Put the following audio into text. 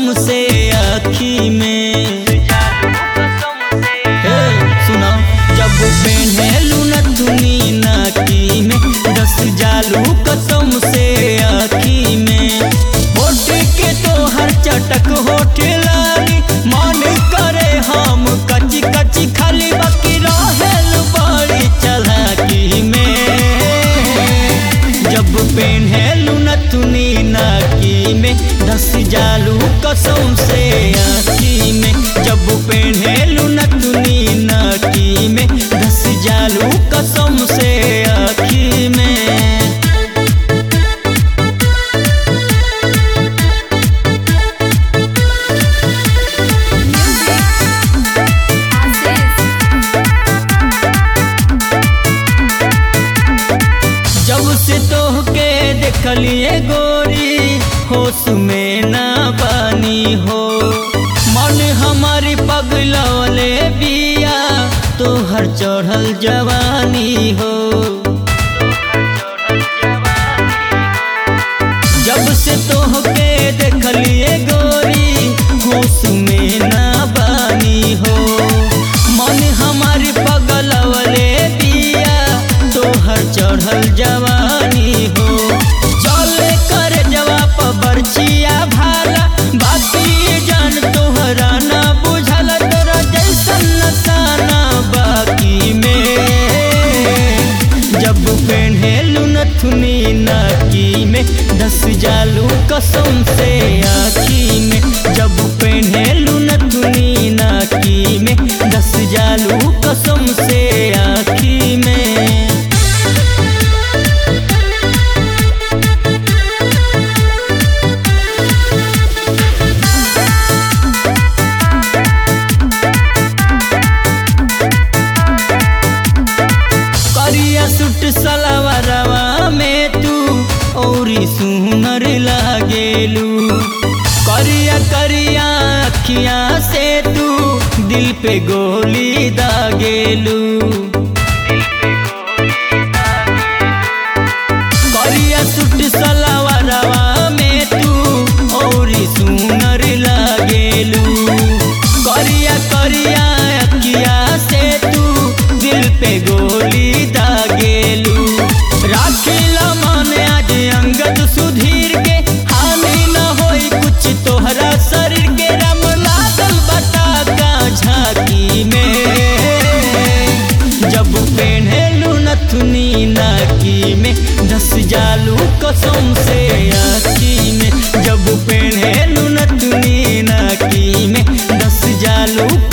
कसम से आखी में हे सुना जब पहनलू न तुनी नाकी में दस जालू कसम से आखी में होठ के तो हर चटक होठ लाली मन करे हम कची कची खाली बाकी रहेल बड़ी चलाकी में जब पहनलू न तुनी नाकी में दस जालू कसम से आखी में जब पहनलू न तुनी नाकी में दस जालू कसम से आखी में जब से तोहके देखलिए गोरी होश में ना बानी हो मन हमारी पगलवले बिया तोहर चढ़ल जवानी हो जब से तोहके देखलिए गोरी होश में ना बानी हो मन हमारी पगलवले बिया तोहर चढ़ल जवानी हो चल कर जवाब बरछिया भाला बाकी जान तोहरा ना बुझल तोरा जैसन नसाना बाकी में जब पहनलू नथुनी नाकी में दस जालू कसम से आखी में जब पहनलू नथुनी नाकी में दस जालू कसम से आखी में करिया सुट सलवारवा में तू औरी सुनर लागेलू करिया करिया अखिया से तू दिल पे गोली दागेलू करिया सुट सलवारवा में तू औरी सुनर लागेलू करिया करिया अखिया से तू दिल पे गोली दागेलू राखिला मन आज अंगद सुधीर के हानि न होई कुछ तोहरा शरीर के रम लागल बता का झांकी में जब पहनलू नथुनी नाकी में दस जालू कसम से आखी में जब पहनलू नथुनी नाकी में दस जालू